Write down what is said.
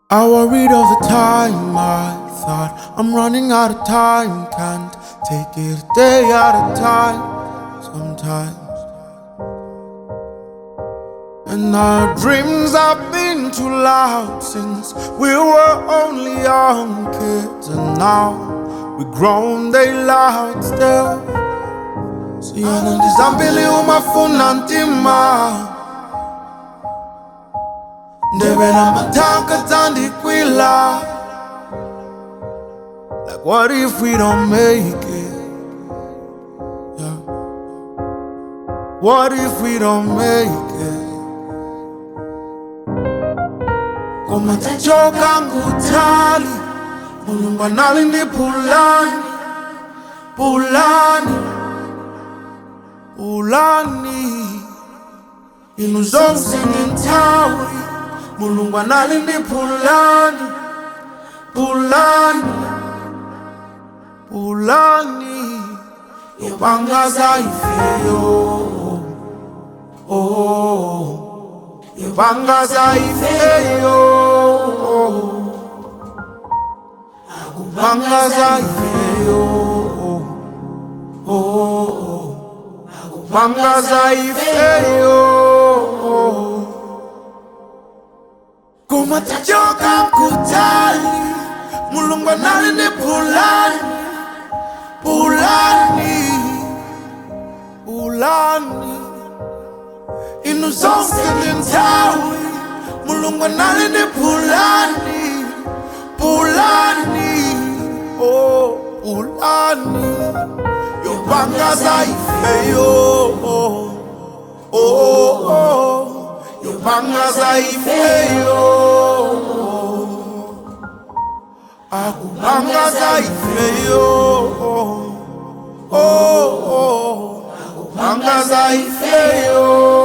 I worried all the time. I thought I'm running out of time. Can't take it a day at a time. Sometimes. And our dreams have been too loud since we were only young kids. And now we grown, they loud still. Siyona ndizambili umafuna ntima Ndebe na matanka tandikwila Like what if we don't make it? Yeah. What if we don't make it? Koma tachoka ngutali Mulungu anali ndi pulani Pulani Pulani Inu zonse ni nthawi Mulungu anali ndi pulani Pulani Pulani Yobangaza ifeyo Oh Yobangaza ifeyo Bangaza ifeyo Oh Bangaza ifeyo Kuma tachoka mkutali Mulungu anali ni pulani Pulani Pulani Inu zonse ni nthawi Mulungu anali ni pulani Pulani Oh Pulani Yobangaza ifeyo Oh Oh oh Yobangaza ifeyo Akubangaza ifeyo Oh oh Akubangaza ifeyo